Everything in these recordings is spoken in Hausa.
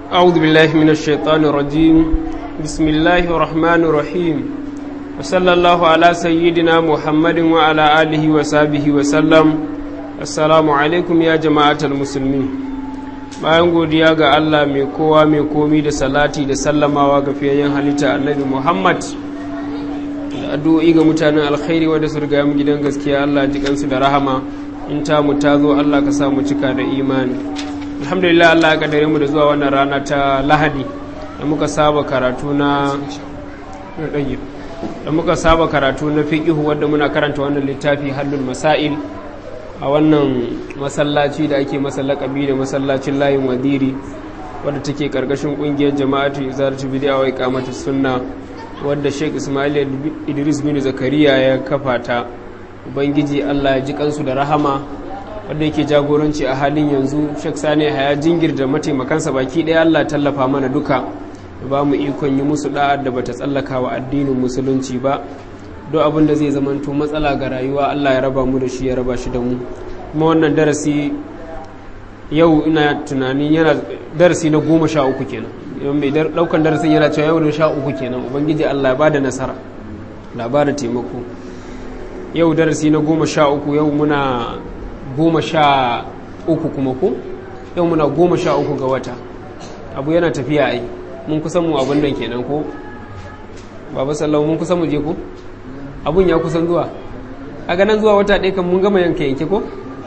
أعوذ بالله من الشيطان الرجيم بسم الله الرحمن الرحيم وصلى الله على سيدنا محمد وعلى آله وصحبه وسلم السلام عليكم يا جماعة المسلمين bayan godiya ga Allah mai kowa mai komi da salati da sallamawa ga fiyayyen halitta annabi Muhammad da addu'o'i ga mutanen alkhairi wadda su riga mu gidan gaskiya Allah ji kansu da rahama in ta mu ta zo Allah ka sa mu cika da imani alhamdulillah Allah ya kaddare mu da zuwa wannan rana ta Lahadi da muka saba karatu na da muka saba karatu na fiqh wanda muna karanta wannan littafi hallul masail a wannan masallaci da ake masa lakabi da masallacin layin wadiri wadda take karkashin kungiyar jama'atu izaratu bid'a wa iqamatu sunna wadda Sheikh Ismail Idris bin Zakariya ya kafa ta ubangiji Allah ya ji kansu da rahama wadda yake jagoranci a halin yanzu Sheikh Sani Haya jingir da mataimakansa baki ɗaya Allah tallafa mana duka da ba mu ikon yi musu da'ar da bata tsallaka wa addinin musulunci ba duk abin da zai zamanto matsala ga rayuwa Allah ya raba mu da shi ya raba shi da mu kuma wannan darasi yau ina tunanin yana darasi na goma sha uku kenan mai daukan darasin yana cewa yau da sha uku kenan ubangiji Allah ya ba da nasara labarin taimako yau darasi na goma sha uku yau muna goma sha uku kuma ko yau muna goma sha uku ga wata abu yana tafiya ai mun kusan mu abin nan kenan ko baba sallahu mun kusan mu je ko abun ya kusan zuwa a ganin zuwa wata ɗaya kan mun gama yanke yanke ko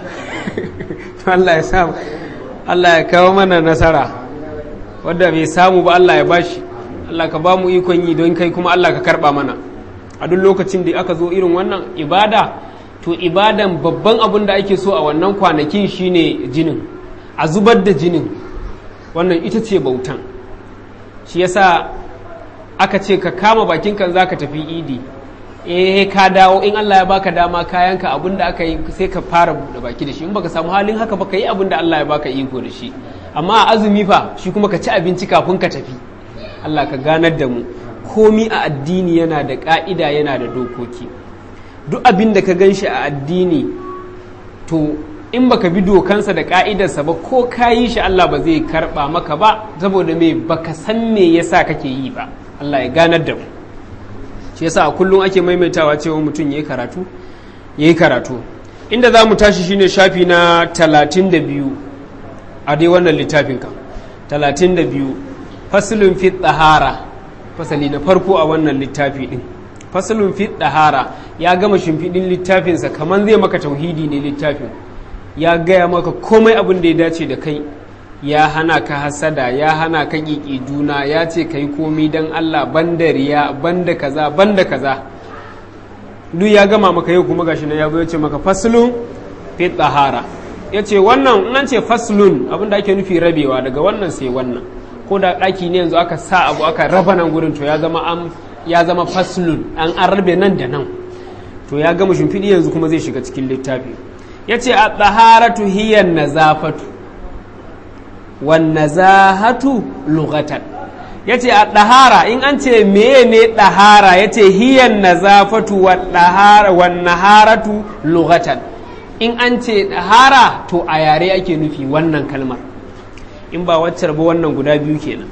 Allah ya samu Allah ya kawo mana nasara wadda bai samu ba Allah ya bashi Allah ka ba mu ikon yi don kai kuma Allah ka karba mana a duk lokacin da aka zo irin wannan ibada to ibadan babban abun da ake so a wannan kwanakin shine jinin a zubar da jinin wannan ita ce bautan shi yasa aka ce ka kama bakin kan zaka tafi idi eh ka dawo in Allah ya baka dama kayanka abin da aka yi sai ka fara buɗe baki da shi in baka samu halin haka baka yi abin da Allah ya baka iko da shi amma a azumi fa shi kuma ka ci abinci kafin ka tafi Allah ka ganar da mu komi a addini yana da ka'ida yana da dokoki duk abin da ka gan shi a addini to in baka bi dokansa da ka'idarsa ba ko ka yi shi Allah ba zai karba maka ba saboda me baka san me yasa kake yi ba Allah ya ganar da mu shi yasa a kullum ake maimaitawa cewa mutum ya yi karatu ya yi karatu inda za mu tashi shine shafi na 32 a dai wannan littafin ka 32 faslun fi tsahara fasali na farko a wannan littafi din faslun fi tsahara ya gama shimfiɗin littafinsa kamar zai maka tauhidi ne littafin ya gaya maka komai abin da ya dace da kai ya hana ka hasada ya hana ka ƙiƙi juna ya ce ka yi komi don Allah banda riya banda kaza banda kaza duk ya gama maka yau kuma gashi na ya ce maka faslun fi tsahara ya ce wannan in an ce faslun abinda ake nufi rabewa daga wannan sai wannan ko da ɗaki ne yanzu aka sa abu aka raba nan gurin to ya zama an ya zama faslun an an rabe nan da nan to ya gama shimfiɗi yanzu kuma zai shiga cikin littafi ya ce a tsaharatu hiyan nazafatu wannazahatu lughatan yace a ɗahara in an ce meye ne ɗahara yace hiyan nazafatu wa ɗahara wan naharatu lughatan in an ce ɗahara to a yare ake nufi wannan kalmar in ba waccar ba wannan guda biyu kenan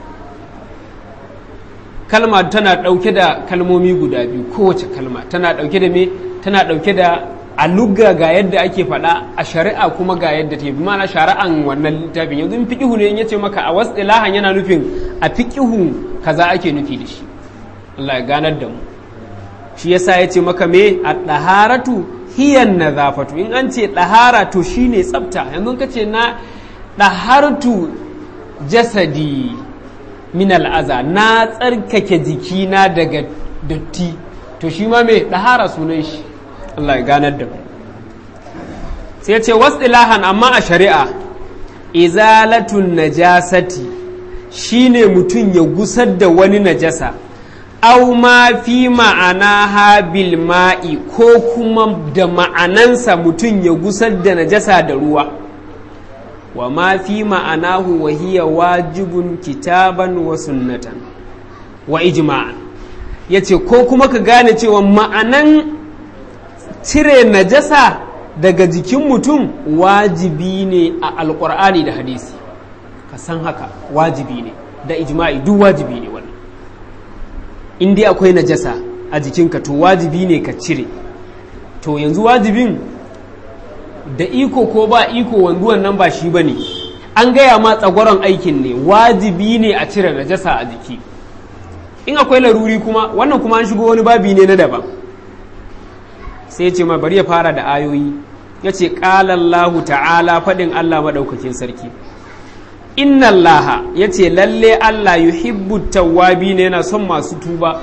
kalma tana ɗauke da kalmomi guda biyu kowace kalma tana ɗauke da me tana ɗauke da a lugga ga yadda ake faɗa a shari'a kuma ga yadda ta yi mana shari'an wannan littafin yanzu in fiƙihu ne in yace maka a wasu ilahan yana nufin a fiƙihu kaza ake nufi da shi Allah ya ganar da mu shi yasa yace maka me a ɗaharatu hiyan nazafatu in an ce ɗahara to shine tsafta yanzu ka ce na ɗahartu jasadi min al'aza na tsarkake jikina daga datti to shi ma me ɗahara sunan shi Allah ya ganar da sai ce wasu ilahan amma a shari'a izalatun najasati shine mutum ya gusar da wani najasa au ma fi ma'ana habil ma'i ko kuma da ma'anansa mutum ya gusar da najasa da ruwa wa ma fi ma'anahu wa hiya wajibun kitaban wa sunnatan wa ijma'an yace ko kuma ka gane cewa ma'anan cire najasa daga jikin mutum wajibi ne a alkur'ani da hadisi ka san haka wajibi ne da ijma'i duk wajibi ne wannan in dai akwai najasa a jikinka to wajibi ne ka cire to yanzu wajibin da iko ko ba iko wanzuwan nan ba shi ba ne an gaya ma tsagoron aikin ne wajibi ne a cire najasa a jiki in akwai laruri kuma wannan kuma an shigo wani babi ne na daban sai ya ce ma bari ya fara da ayoyi ya ce ƙalallahu ta'ala faɗin Allah maɗaukakin sarki inna Allah ya ce lalle Allah yuhibbu tawwabi ne yana son masu tuba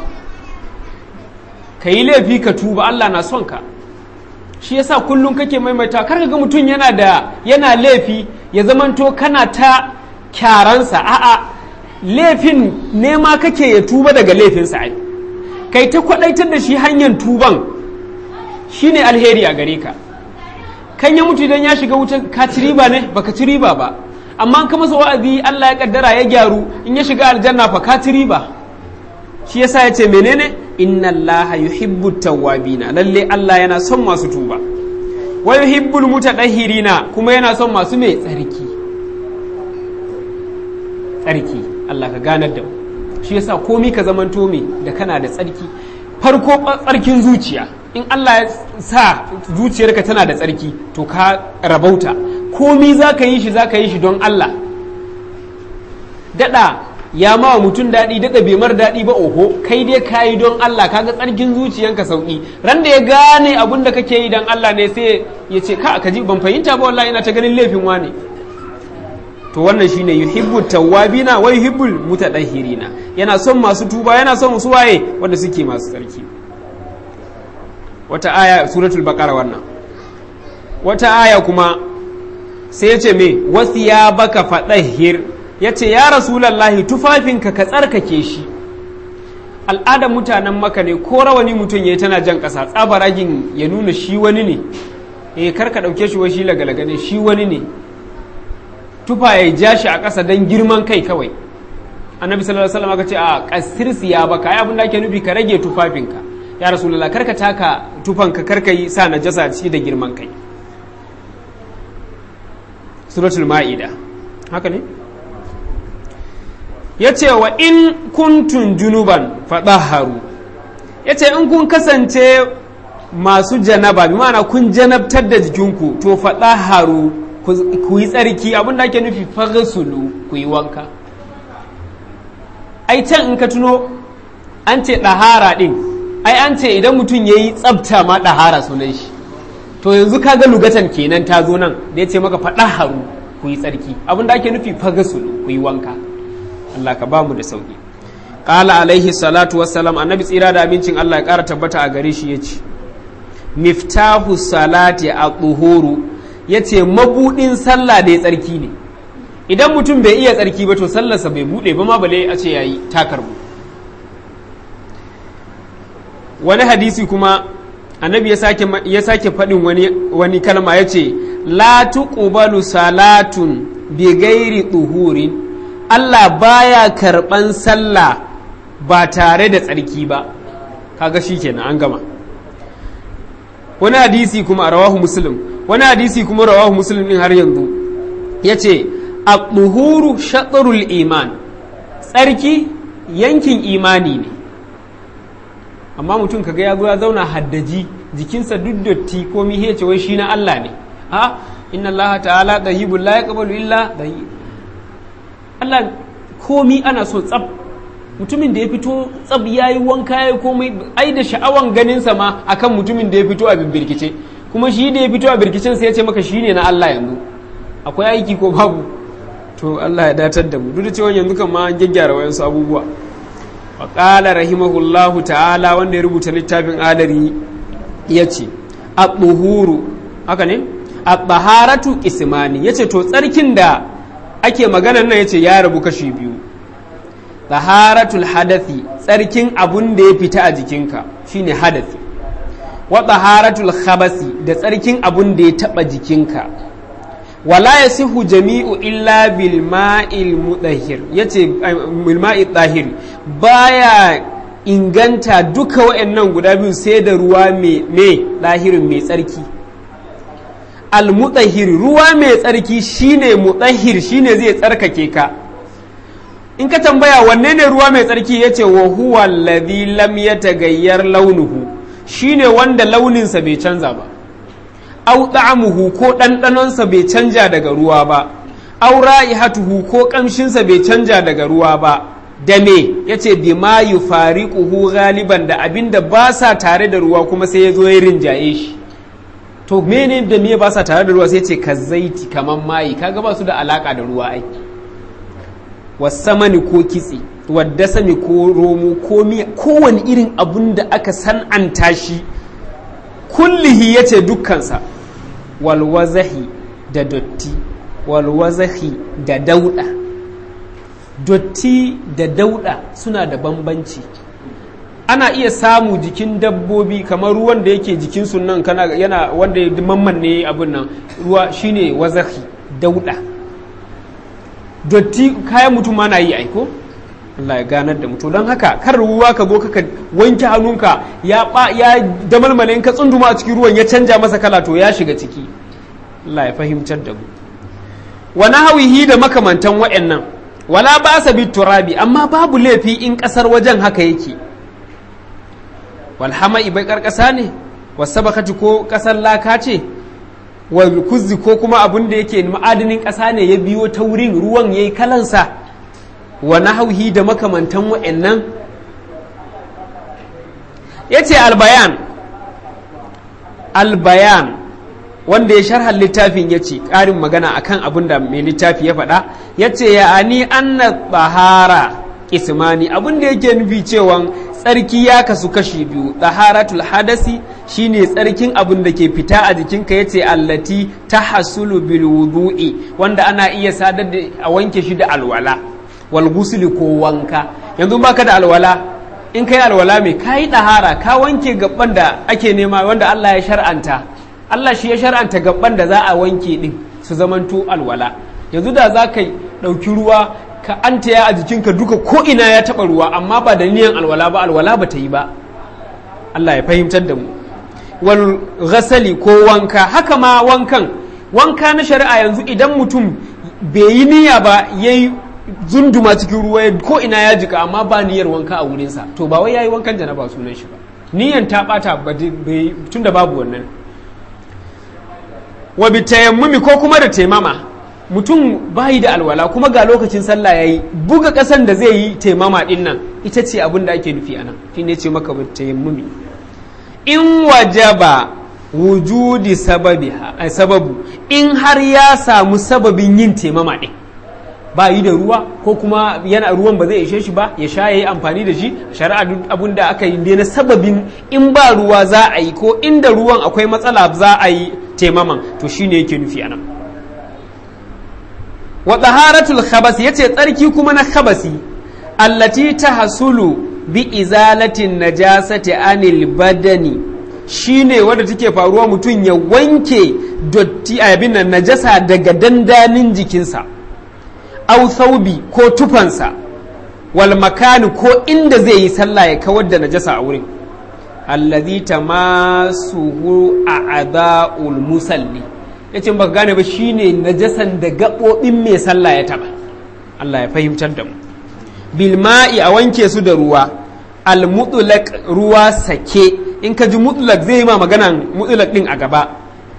ka yi laifi ka tuba Allah na son ka shi yasa kullum kake maimaita kar ga mutum yana da yana laifi ya zamanto kana ta kyaransa a'a laifin nema kake ya tuba daga laifinsa ai kai ta kwadaitar da shi hanyar tuban shine alheri a gare ka kan ya mutu idan ya shiga wutan ka ci riba ne baka ci riba ba amma ka masa wa'azi Allah ya kaddara ya gyaru in ya shiga aljanna fa ka ci riba shi yasa ya ce menene inna allaha yuhibbu tawwabina lalle Allah yana son masu tuba wa yuhibbul mutatahhirina kuma yana son masu mai tsarki tsarki Allah ka ganar da mu shi yasa komi ka zamanto me da kana da tsarki farko tsarkin zuciya in Allah ya sa zuciyarka tana da tsarki to ka rabauta komi za ka yi shi za ka yi shi don Allah daɗa ya ma wa mutum daɗi daɗa bai mar daɗi ba oho kai dai ka yi don Allah kaga tsarkin zuciyanka sauƙi ran da ya gane abin da kake yi don Allah ne sai ya ce ka ka ji ban fahimta ba wallahi ina ta ganin laifin wane to wannan shine yuhibbu tawwabina wa yuhibbul mutatahhirina yana son masu tuba yana son su waye wanda suke masu tsarki wata aya suratul baqara wannan wata aya kuma sai ya ce me wasiyabaka fadahhir ya ce ya rasulallahi tufafinka ka tsarkake shi al'adar mutanen maka ne ko rawani mutum ya yi tana jan ƙasa tsabaragin ya nuna shi wani ne eh kar ka ɗauke shi wa shi lagalaga ne shi wani ne tufa ya ja shi a ƙasa don girman kai kawai annabi sallallahu alaihi wasallam aka ce a kasir siya baka ai abin da ake nufi ka rage tufafinka ya rasulullah kar ka taka tufanka kar ka yi sa najasa ciki da girman kai suratul ma'ida haka ne ya ce wa in kuntun junuban faɗaharu ya ce in kun kasance masu janaba bi ma'ana kun janabtar da jikinku to faɗaharu ku yi tsarki abinda ake nufi fagasulu ku yi wanka ai can in ka tuno an ce ɗahara ɗin ai an ce idan mutum ya yi tsabta ma ɗahara sunan shi to yanzu ka ga lugatan kenan ta zo nan da ya ce maka faɗaharu ku yi tsarki abinda ake nufi fagasulu ku yi wanka Allah ka ba mu da sauki qala alaihi salatu wassalam annabi tsira da abincin Allah ya ƙara tabbata a gare shi yace miftahu salati a tsuhuru yace mabudin sallah da ya tsarki ne idan mutum bai iya tsarki ba to sallarsa bai bude ba ma bale a ce yayi takarbu wani hadisi kuma annabi ya sake ya sake faɗin wani wani kalma yace la tuqbalu salatun bi ghairi tuhurin Allah baya karɓan sallah ba tare da tsarki ba kaga shi kenan an gama wani hadisi kuma a rawahu muslim wani hadisi kuma rawahu muslim din har yanzu ya ce a shaɗarul iman tsarki yankin imani ne amma mutum kaga ya zo ya zauna haddaji jikinsa duk dotti ko mihe ce wai shi na Allah ne ha inna Allah ta'ala dahibul la yaqbalu illa dahib Allah komi ana so tsab mutumin da ya fito tsab ya yi wanka ya yi komai ai da sha'awan ganinsa ma akan mutumin da ya fito a birbirkice kuma shi da ya fito a birkicin sai ya ce maka shine na Allah yanzu akwai aiki ko babu to Allah ya datar da mu duk da cewa yanzu kan ma an gyaggyara wayansu abubuwa wa qala rahimahullahu ta'ala wanda ya rubuta littafin adari ya ce at-tuhuru haka ne at-taharatu qismani yace to tsarkin da ake maganar nan yace ya rabu kashi biyu taharatul hadathi tsarkin abun da ya fita a jikinka shine hadathi wa taharatul khabasi da tsarkin abun da ya taba jikinka wala yasihu jami'u illa bil ma'il mudahhir yace bil ma'i tahir baya inganta duka wayannan guda biyu sai da ruwa mai me lahirin mai tsarki almutahhir ruwa mai tsarki shine mutahhir shine zai tsarkake ka in ka tambaya wanne ne ruwa mai tsarki yace wa huwa alladhi lam yataghayyar launuhu shine wanda launinsa bai canza ba au ta'amuhu ko ɗanɗanonsa bai canja daga ruwa ba au ra'ihatuhu ko ƙamshinsa bai canja daga ruwa ba da me yace bima yufariquhu galiban da abinda ba sa tare da ruwa kuma sai ya zo ya rinjaye shi to mene da me ba sa tare da ruwa sai ce ka zaiti kaman mayi kaga ba su da alaka da ruwa ai wasamani ko kitse wadda sami ko romo ko miya kowane irin abun da aka san'anta shi kullihi ya ce dukkansa walwazahi da dotti walwazahi da dauda dotti da dauda suna da bambanci ana iya samu jikin dabbobi kamar ruwan da yake jikin sunan kana yana wanda ya mamman ne abin nan ruwa shine wazahi dauda dotti kayan mutum ma na yi aiko Allah ya ganar da mutum don haka kar ruwa ka zo ka wanke hannunka ya ba ya damalmale in ka tsunduma a cikin ruwan ya canja masa kala to ya shiga ciki Allah ya fahimtar da mu wa nahawihi da makamantan wa'annan wala ba sa bi turabi amma babu laifi in kasar wajen haka yake wal hama'i bai karkasa ne wasabakati ko kasar laka ce wal kuzzi ko kuma abun da yake ma'adinin kasa ne ya biyo ta wurin ruwan yayi kalansa wa nahauhi da makamantan wa'annan ya ce albayan albayan wanda ya sharhar littafin ya ce ƙarin magana akan abin da mai littafi ya faɗa ya ce ya ani anna tsahara ismani abin da yake nufi cewan tsarki ya kasu kashi biyu tsaharatul hadasi shine tsarkin abin da ke fita a jikinka ya ce allati ta hasulu bil wudu'i wanda ana iya sadar da a wanke shi da alwala wal gusuli ko wanka yanzu baka da alwala in kai alwala mai kayi dahara ka wanke gaban da ake nema wanda Allah ya shar'anta Allah shi ya shar'anta gaban da za a wanke din su zamanto alwala yanzu da za ka ɗauki ruwa ka antaya a jikinka duka ko ina ya taɓa ruwa amma ba da niyan alwala ba alwala ba ta yi ba Allah ya fahimtar da mu wal ghasali ko wanka haka ma wankan wanka na shari'a yanzu idan mutum bai yi niyya ba yayi zunduma cikin ruwa ko ina ya jika amma ba niyyar wanka a wurinsa to ba wai yayi wankan janaba sunan shi ba niyyan ta bata tun da babu wannan wa bi tayammumi ko kuma da taimama mutum bayi da alwala kuma ga lokacin sallah yayi buga kasan da zai yi taimama din nan ita ce abin da ake nufi anan shine ce maka bi tayammumi in wajaba wujudi sababiha sababu in har ya samu sababin yin taimama din ba yi da ruwa ko kuma yana ruwan ba zai ishe shi ba ya sha ya yi amfani da shi shari'a duk abin da aka yi na sababin in ba ruwa za a yi ko inda ruwan akwai matsala za a yi taimaman to shine yake nufi anan wa taharatul khabas yace tsarki kuma na khabasi allati tahsulu bi izalatin najasati anil badani shine wanda take faruwa mutum ya wanke dotti abin nan najasa daga dandanin jikinsa au thaubi ko tufansa wal makani ko inda zai yi sallah ya kawar da najasa a wurin allazi tamasuhu a'dha'ul musalli yace baka gane ba shine najasan da gabobin mai sallah ya taba Allah ya fahimtar da mu bil ma'i a wanke su da ruwa al mutlaq ruwa sake in ka ji mutlaq zai yi ma maganan mutlaq din a gaba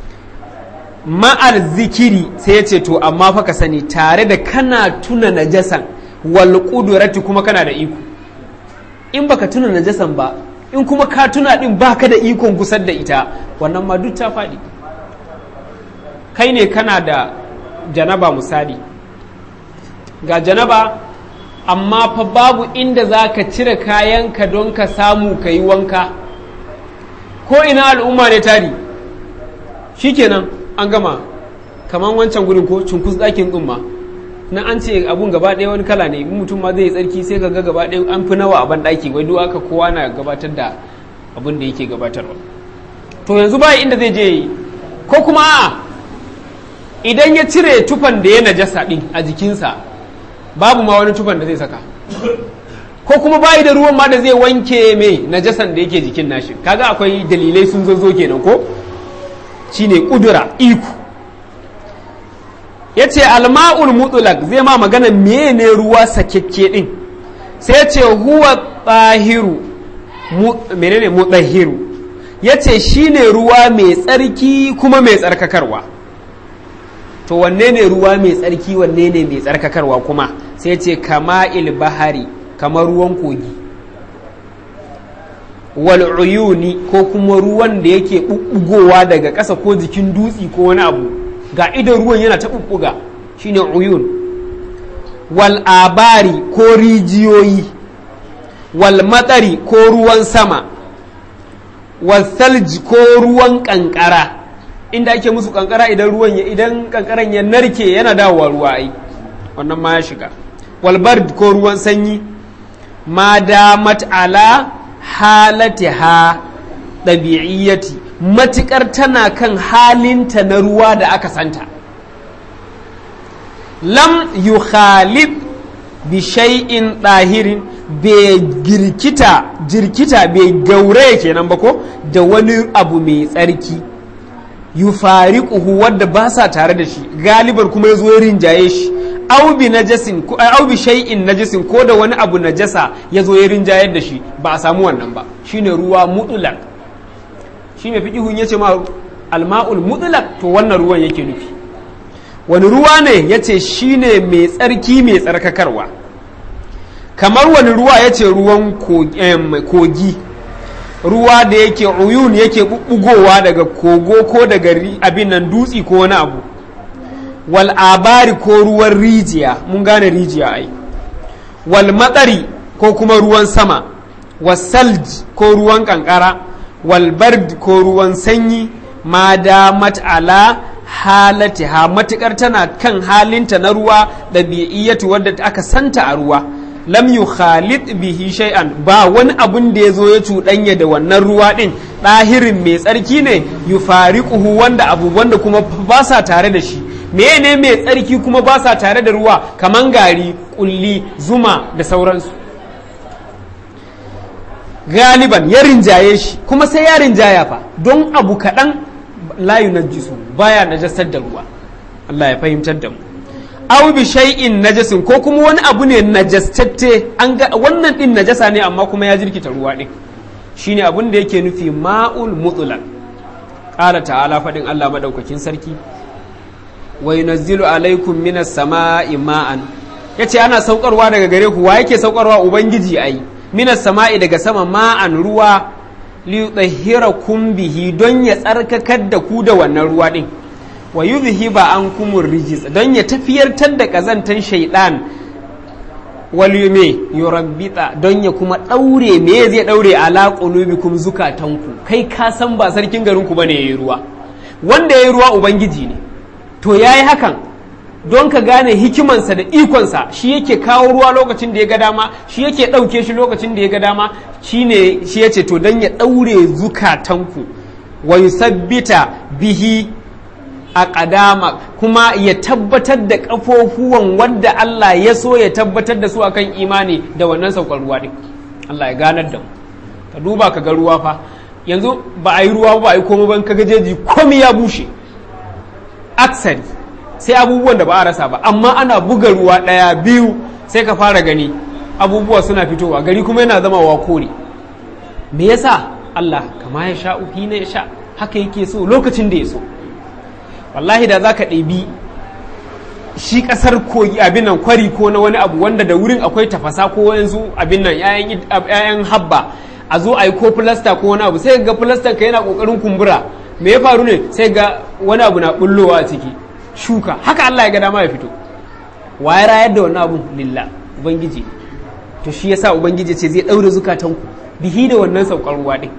ma'al zikiri sai ya ce to amma fa ka sani tare da kana tuna najasan wal qudurati kuma kana da iko in baka tuna najasan ba in kuma ka tuna din baka da ikon gusar da ita wannan ma duk ta faɗi kai ne kana da janaba misali ga janaba amma fa babu inda za ka cire kayanka don ka samu ka yi wanka ko ina al'umma ne tari shikenan an gama kamar wancan gurin ko cunkus ɗakin ɗin ma na an ce abun gaba ɗaya wani kala ne mutum ma zai yi tsarki sai ka ga gaba ɗaya an fi nawa a ban ɗaki wai duk aka kowa na gabatar da abin da yake gabatarwa to yanzu ba inda zai je ko kuma a'a idan ya cire tufan da ya najasa ɗin a jikinsa babu ma wani tufan da zai saka ko kuma bayi da ruwan ma da zai wanke mai najasan da yake jikin nashi kaga akwai dalilai sun zo kenan ko shine kudura iko yace alma'ul mutlaq zai ma magana menene ruwa sakekke din sai yace huwa tahiru menene mutahhiru yace shine ruwa mai tsarki kuma mai tsarkakarwa to wanne ne ruwa mai tsarki wanne ne mai tsarkakarwa kuma sai ce kama bahari kamar ruwan kogi wal uyuni ko kuma ruwan da yake bubbugowa daga ƙasa ko jikin dutsi ko wani abu ga idan ruwan yana ta bubbuga shine uyun wal abari ko rijiyoyi wal matsari ko ruwan sama wal salji ko ruwan kankara inda ake musu kankara idan ruwan ya idan kankaran ya narke yana dawowa ruwa ai wannan ma ya shiga walbard ko ruwan sanyi ma damat ala halatiha ɗabi'iyyati matukar tana kan halinta na ruwa da aka santa lam yukhalib bi shay'in ɗahirin bai girkita jirkita bai gauraya kenan ba ko da wani abu mai tsarki yufariquhu wadda ba sa tare da shi galibar kuma ya zo ya rinjaye shi au bi najasin ko au bi shay'in najasin ko da wani abu najasa ya zo ya rinjayar da shi ba a samu wannan ba shine ruwa mutlaq shi mai fiqihun yace ma alma'ul mutlaq to wannan ruwan yake nufi wani ruwa ne yace shine mai tsarki mai tsarkakarwa kamar wani ruwa yace ruwan kogi ruwa da yake uyun yake bubbugowa daga kogo ko daga abin nan dutsi ko wani abu wal abari ko ruwan rijiya mun gane rijiya ai wal matsari ko kuma ruwan sama wasalj ko ruwan kankara wal bard ko ruwan sanyi ma damat ala halatiha matukar tana kan halinta na ruwa ɗabi'iyyatu wadda aka santa a ruwa lam yu khalid bihi shay'an ba wani abun da ya zo ya cuɗanya da wannan ruwa ɗin ɗahirin mai tsarki ne yu fariquhu wanda abu wanda kuma ba sa tare da shi mene mai tsarki kuma ba sa tare da ruwa kaman gari kulli zuma da sauransu galiban ya rinjaye shi kuma sai ya rinjaya fa don abu kaɗan layu na jisu baya najasar da ruwa Allah ya fahimtar da mu aw bi shay'in najasin ko kuma wani abu ne najastatte an ga wannan din najasa ne amma kuma ya jirkita ruwa din shine abun da yake nufi ma'ul mutlaq qala ta'ala fadin Allah madaukakin sarki wa yunazzilu alaikum minas sama'i ma'an yace ana saukarwa daga gare ku wa yake saukarwa ubangiji ai minas sama'i daga sama ma'an ruwa li bihi don ya tsarkakar da ku da wannan ruwa din wa yuzhiba ankumur rijis don ya tafiyartar da kazantan shaidan wal yume yurabbita don ya kuma daure me zai daure ala qulubikum zukatanku kai ka san ba sarkin garin ku bane yayi ruwa wanda yayi ruwa ubangiji ne to yayi hakan don ka gane hikimansa da ikonsa shi yake kawo ruwa lokacin da ya ga dama shi yake ɗauke shi lokacin da ya ga dama shine shi yace to don ya ɗaure zukatanku wa yusabbita bihi a ƙadama kuma ya tabbatar da ƙafofuwan wadda Allah ya so ya tabbatar da su akan imani da wannan saukar ruwa ɗin Allah ya ganar da mu ka duba ka ga ruwa fa yanzu ba a yi ruwa ba a yi komai ban ka gajeji komai ya bushe aksari sai abubuwan da ba a rasa ba amma ana buga ruwa ɗaya biyu sai ka fara gani abubuwa suna fitowa gari kuma yana zama wa kore me yasa Allah kama ya sha uhi na ya sha haka yake so lokacin da ya so wallahi da za ka ɗebi shi ƙasar kogi abin nan kwari ko na wani abu wanda da wurin akwai tafasa ko yanzu abin nan ‘ya'yan habba a zo a yi ko filasta ko wani abu sai ga filastan ka yana ƙoƙarin kumbura me ya faru ne sai ga wani abu na bullowa a ciki shuka haka Allah ya ga dama ya fito wa ya rayar da wannan abun lillah ubangiji to shi yasa ubangiji ce zai ɗaure zukatanku bihi da wannan saukar ruwa ɗin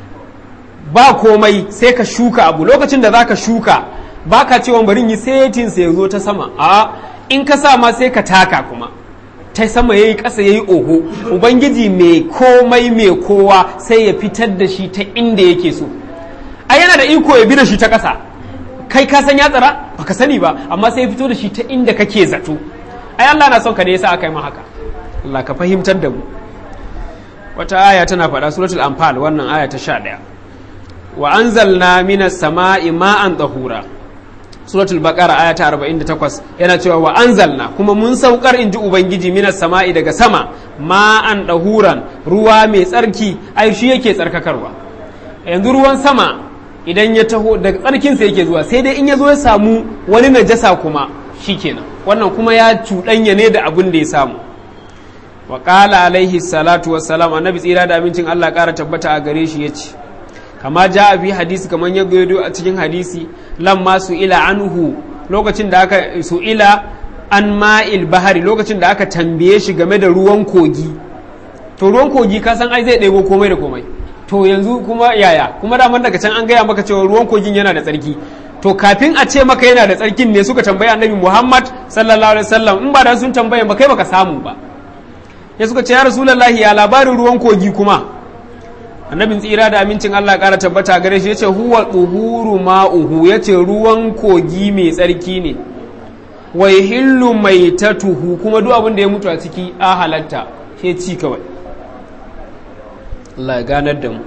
ba komai sai ka shuka abu lokacin da zaka shuka ba ka cewa bari yi setin sai ya zo ta sama a in ka sa ma sai ka taka kuma ta sama yayi ƙasa yayi oho ubangiji mai komai mai kowa sai ya fitar da shi ta inda yake so ai yana da iko ya bi da shi ta ƙasa kai ka san ya tsara baka sani ba amma sai ya fito da shi ta inda kake zato ai Allah na son ka ne yasa aka yi ma haka Allah ka fahimtar da mu wata aya tana faɗa suratul anfal wannan aya ta 11 wa anzalna minas sama'i ma'an tahura suratul baqara aya ta 48 yana cewa wa anzalna kuma mun saukar inji ubangiji minas sama'i daga sama ma'an dahuran ruwa mai tsarki ai shi yake tsarkakarwa yanzu ruwan sama idan ya taho daga tsarkin sa yake zuwa sai dai in ya zo ya samu wani najasa kuma shikenan wannan kuma ya cuɗanya ne da abin da ya samu wa qala alaihi salatu wassalam annabi tsira da amincin Allah ƙara tabbata a gare shi yace kama ja a fi hadisi kamar ya gado a cikin hadisi lamma su ila anhu lokacin da aka su ila an ma'il bahari lokacin da aka tambaye shi game da ruwan kogi to ruwan kogi ka san ai zai ɗebo komai da komai to yanzu kuma yaya kuma daman daga can an gaya maka cewa ruwan kogin yana da tsarki to kafin a ce maka yana da tsarkin ne suka tambayi annabi muhammad sallallahu alaihi wasallam in ba da sun tambaye ba kai baka samu ba ya suka ce ya rasulullahi ya labarin ruwan kogi kuma annabin tsira da amincin Allah ƙara tabbata gare shi yace huwa tuhuru ma'uhu yace ruwan kogi mai tsarki ne wa hillu mai tatuhu kuma duk abin da ya mutu a ciki a halatta ke ci kawai Allah ya ganar da mu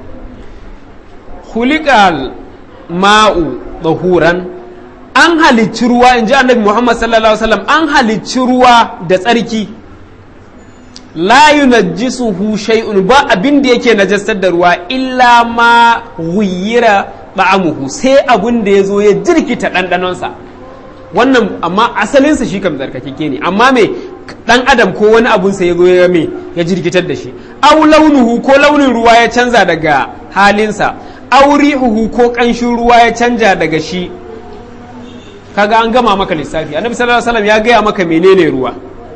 hulikal ma'u tsahuran an halicci ruwa in ji annabi Muhammad sallallahu alaihi wasallam an halicci ruwa da tsarki la yunajjisuhu shay'un ba abin da yake najasar da ruwa illa ma ghayyira ba'amuhu sai abin da yazo ya jirkita dandanonsa wannan amma asalinsa shi kam zarkakeke ne amma me dan adam ko wani abun sa yazo ya me ya jirkitar da shi aw launuhu ko launin ruwa ya canza daga halinsa aw rihuhu ko kanshin ruwa ya canja daga shi kaga an gama maka lissafi annabi sallallahu alaihi wasallam ya gaya maka menene ruwa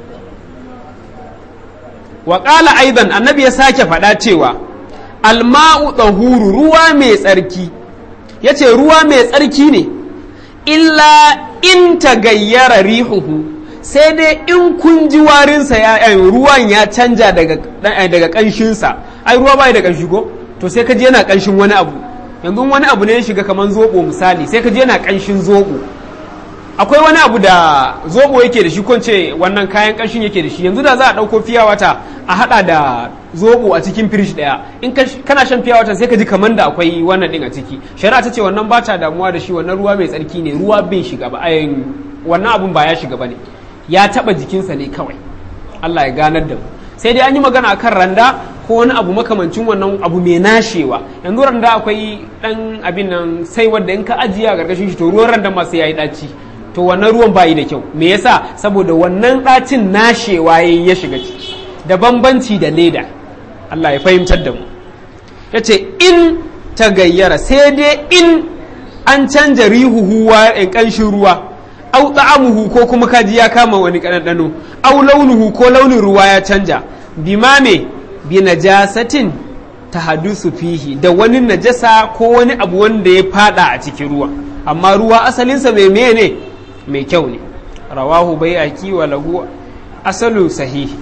wa ƙala aidan annabi ya sake faɗa cewa alma'u tsahuru ruwa mai tsarki ya ce ruwa mai tsarki ne illa in ta gayyara rihuhu sai dai in kun ji warinsa ya ruwan ya canja daga ƙanshinsa ai ruwa bai da ƙanshi ko to sai ka ji yana ƙanshin wani abu yanzu wani abu ne ya shiga kamar zoɓo misali sai ka ji yana ƙanshin zoɓo akwai wani abu da zobo yake da shi ko ce wannan kayan ƙanshin yake da shi yanzu da za a ɗauko fiya wata a haɗa da zobo a cikin firish ɗaya in kana shan fiya wata sai ka ji kamar da akwai wannan ɗin a ciki shari'a ta ce wannan ba ta damuwa da shi wannan ruwa mai tsarki ne ruwa bai shiga ba wannan abun ba ya shiga ba ne ya taɓa jikinsa ne kawai Allah ya ganar da mu sai dai an yi magana akan randa ko wani abu makamancin wannan abu mai nashewa yanzu randa akwai ɗan abin nan sai wanda in ka ajiye a ƙarƙashin shi to ruwan randa ma sai ya yi ɗaci to wannan ruwan bayi da kyau me yasa saboda wannan ɗacin nashewa yayi ya shiga ciki da bambanci da leda Allah ya fahimtar da mu yace in ta gayyara sai dai in an canja rihuhu wa in kanshin ruwa au ta'amuhu ko kuma kaji ya kama wani kanadano au launuhu ko launin ruwa ya canja bima me bi najasatin tahadusu fihi da wani najasa ko wani abu wanda ya fada a cikin ruwa amma ruwa asalinsa mai mene ne mai kyau ne rawahu bai aki wa lahu asalu sahihi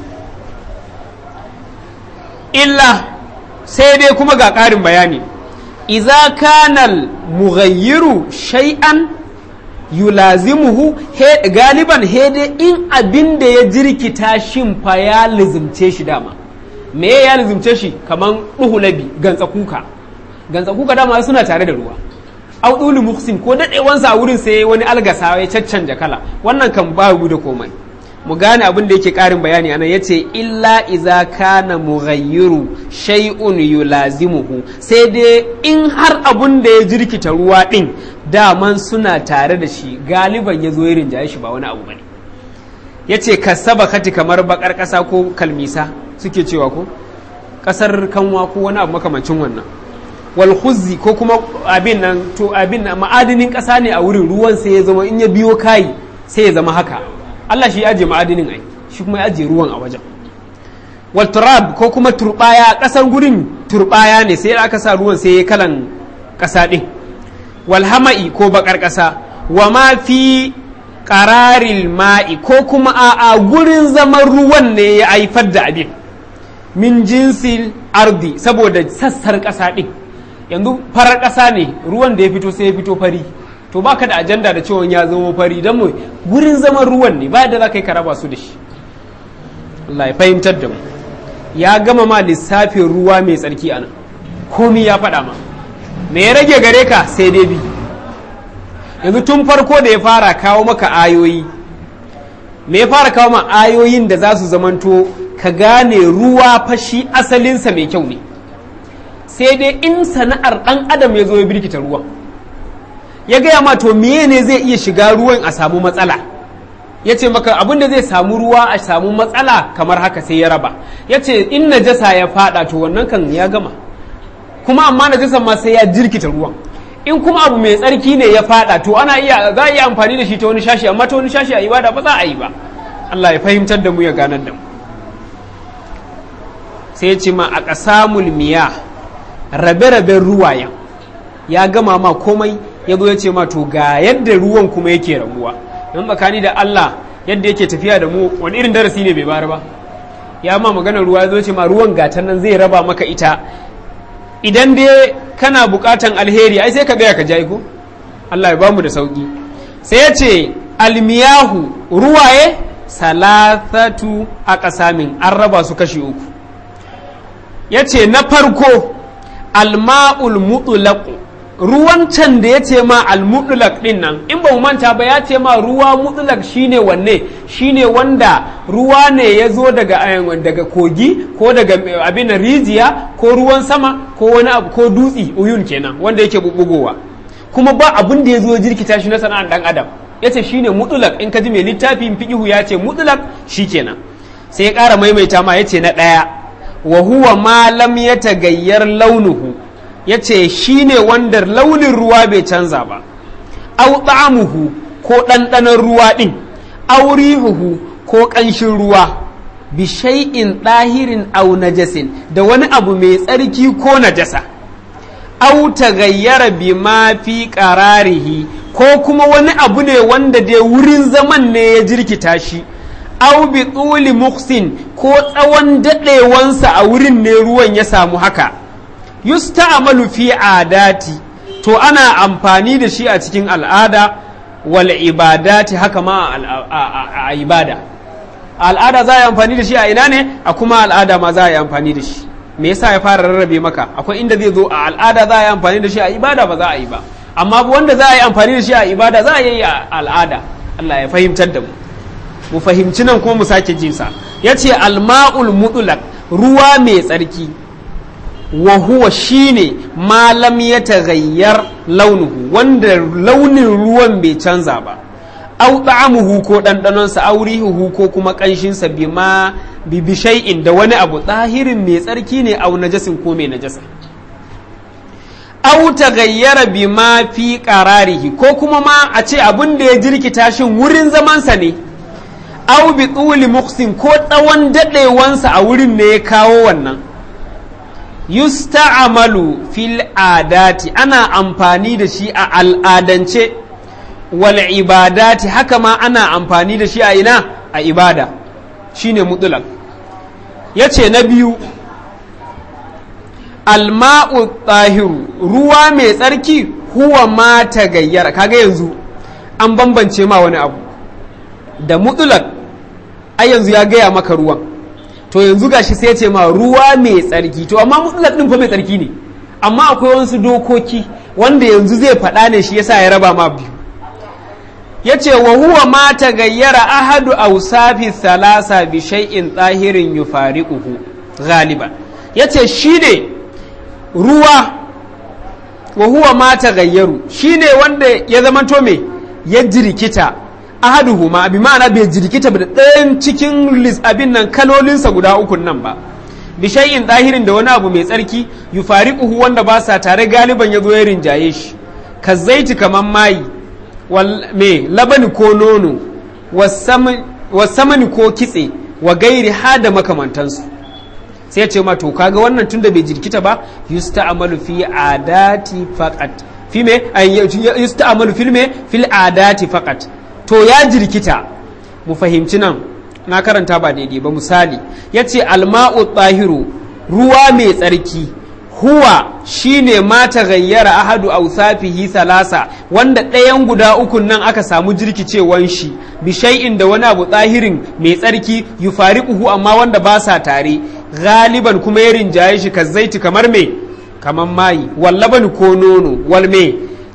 illa sai dai kuma ga ƙarin bayani iza kanal mughayyiru shay'an yulazimuhu galiban hede in abin da ya jirkita shin fa ya lizimce shi dama me ya lizimce shi kaman ɗuhulabi gantsa kuka gantsa kuka dama suna tare da ruwa audulu muksin ko daɗewansa a wurin sai wani algasa ya caccanja kala wannan kan ba da komai mu gane abin da yake ƙarin bayani anan yace illa iza kana mughayyiru shay'un yulazimuhu sai dai in har abun da ya jirkita ruwa din daman suna tare da shi galiban ya zo ya rinjaye shi ba wani abu bane yace kasaba kati kamar bakar ƙasa ko kalmisa suke cewa ko ƙasar kanwa ko wani abu makamancin wannan wal khuzzi ko kuma abin nan to abin nan ma'adinin ƙasa ne a wurin ruwan sai ya zama in ya biyo kai sai ya zama haka Allah shi ya ajiye ma'adinin ai shi kuma ya ajiye ruwan a wajen wal turab ko kuma turbaya ƙasar gurin turbaya ne sai aka sa ruwan sai ya kalan ƙasa din wal hama'i ko bakar ƙasa wa ma fi qararil ma'i ko kuma a gurin zaman ruwan ne ya haifar da abin min jinsil ardi saboda sassar ƙasa din yanzu farar ƙasa ne ruwan da ya fito sai ya fito fari to baka da ajanda da cewa ya zama fari don mu gurin zaman ruwan ne ba da za ka yi karaba su da shi Allah ya fahimtar da mu ya gama ma lissafin ruwa mai tsarki a nan komi ya faɗa ma me ya rage gare ka sai dai bi yanzu tun farko da ya fara kawo maka ayoyi me ya fara kawo ma ayoyin da za su zamanto ka gane ruwa fashi asalinsa mai kyau ne sai dai in sana'ar ɗan adam ya zo ya birkita ruwan ya gaya ma to meye ne zai iya shiga ruwan a samu matsala ya ce maka abin da zai samu ruwa a samu matsala kamar haka sai ya raba ya ce in najasa ya fada to wannan kan ya gama kuma amma najasan ma sai ya jirkita ruwan in kuma abu mai tsarki ne ya fada to ana iya za a iya amfani da shi ta wani shashi amma ta wani shashi a ibada ba za a yi ba Allah ya fahimtar da mu ya ganar da mu sai ya ce ma a ƙasamul miya rabe-raben ruwayen ya gama ma komai ya zo ya ce ma to ga yadda ruwan kuma yake rabuwa don tsakani da Allah yadda yake tafiya da mu wani irin darasi ne bai bayar ba ya ma maganar ruwa ya zo ce ma ruwan gatan nan zai raba maka ita idan dai kana bukatan alheri ai sai ka gaya ka jai ko Allah ya bamu da sauki sai ya ce almiyahu ruwaye salasatu a ƙasamin an raba su kashi uku ya ce na farko alma'ul mutlaqu ruwan can da ya ce ma almutlaq din nan in ba mu manta ba ya ce ma ruwa mutlaq shine wanne shine wanda ruwa ne ya zo daga daga kogi ko daga abin rijiya ko ruwan sama ko wani abu ko dutsi uyun kenan wanda yake bubugowa kuma ba abin da ya zo jirkita shi na sana'ar dan adam ya ce shine mutlaq in ka ji mai littafin fiqihu ya ce mutlaq shikenan sai ya ƙara maimaita ma ya ce na ɗaya wa huwa ma lam yatagayyar launuhu ya ce shi ne wanda launin ruwa bai canza ba au ta'amuhu ko ɗanɗanon ruwa ɗin aurihuhu ko ƙanshin ruwa bi shay'in ɗahirin au najasin da wani abu mai tsarki ko najasa au tagayyara bi ma fi qararihi ko kuma wani abu ne wanda dai wurin zaman ne ya jirkita shi au bi tsuli muksin ko tsawon daɗewansa a wurin ne ruwan ya samu haka yusta'malu fi adati to ana amfani da shi a cikin al'ada wal ibadati haka ma a ibada al'ada za a yi amfani da shi a ina ne a kuma al'ada ma za a yi amfani da shi me yasa ya fara rarrabe maka akwai inda zai zo a al'ada za a yi amfani da shi a ibada ba za a yi ba amma wanda za a yi amfani da shi a ibada za a yi a al'ada Allah ya fahimtar da mu mu fahimci nan kuma mu sake jinsa ya ce alma'ul mutlaq ruwa mai tsarki wa huwa shine malam ya tagayyar launuhu wanda launin ruwan bai canza ba au ta'amuhu ko ɗanɗanonsa aurihuhu ko kuma ƙanshinsa bi ma bi bishai'in da wani abu tsahirin mai tsarki ne au najasin ko mai najasa au tagayyara bi ma fi qararihi ko kuma ma a ce abin da ya jirkita shin wurin zamansa ne au bi tsuli muksin ko tsawon daɗewansa a wurin ne ya kawo wannan yusta'amalu fil adati ana amfani da shi a al'adance wal ibadati haka ma ana amfani da shi a ina a ibada shine mutlaq yace na biyu alma'u tahiru ruwa mai tsarki huwa ma tagayyara kaga yanzu an bambance ma wani abu da mutlaq ai yanzu ya gaya maka ruwan to yanzu gashi sai ce ma ruwa mai tsarki to amma mutlaq din fa mai tsarki ne amma akwai wasu dokoki wanda yanzu zai faɗa ne shi yasa ya raba ma biyu yace wa huwa ma tagayyara ahadu awsafi thalasa bi shay'in tsahirin yufariquhu ghaliban yace shine ruwa wa huwa ma tagayyaru shine wanda ya zama to me ya jirkita ahaduhuma bi ma'ana bai jirkita da ɗayan cikin abin nan kalolinsa guda uku nan ba bi shay'in ɗahirin da wani abu mai tsarki yufariquhu wanda ba sa tare galiban ya zo ya rinjaye shi ka zaiti kaman mayi me labani ko nono wasamani ko kitse wa gairi ha da makamantansu sai ce ma to kaga wannan tunda bai jirkita ba yusta'malu fi adati faqat fi me yusta'malu fil me fil adati faqat to ya jirkita mu fahimci nan na karanta ba daidai ba misali yace alma'u tahiru ruwa mai tsarki huwa shine ma gayyara ahadu awsafihi salasa wanda ɗayan guda ukun nan aka samu jirkicewan shi bi shay'in da wani abu tsahirin mai tsarki yufariquhu amma wanda ba sa tare galiban kuma ya rinjaye shi ka zaiti kamar me kamar mayi wallaban ko nono wal me